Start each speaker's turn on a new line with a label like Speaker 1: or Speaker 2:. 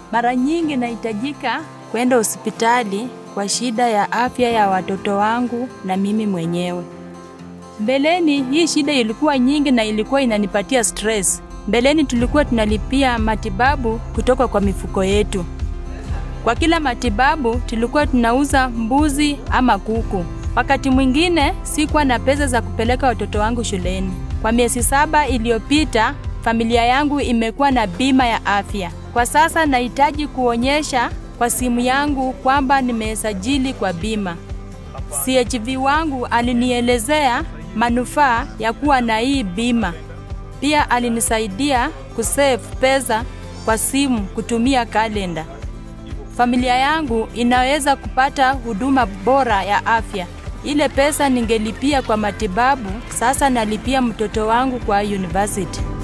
Speaker 1: Mara nyingi nahitajika kwenda hospitali kwa shida ya afya ya watoto wangu na mimi mwenyewe. Mbeleni hii shida ilikuwa nyingi na ilikuwa inanipatia stress. Mbeleni tulikuwa tunalipia matibabu kutoka kwa mifuko yetu. Kwa kila matibabu tulikuwa tunauza mbuzi ama kuku. Wakati mwingine sikuwa na pesa za kupeleka watoto wangu shuleni. Kwa miezi saba iliyopita, familia yangu imekuwa na bima ya afya. Kwa sasa nahitaji kuonyesha kwa simu yangu kwamba nimesajili kwa bima. CHV wangu alinielezea manufaa ya kuwa na hii bima. Pia alinisaidia kusave pesa kwa simu kutumia kalenda. Familia yangu inaweza kupata huduma bora ya afya. Ile pesa ningelipia kwa matibabu, sasa nalipia mtoto wangu kwa university.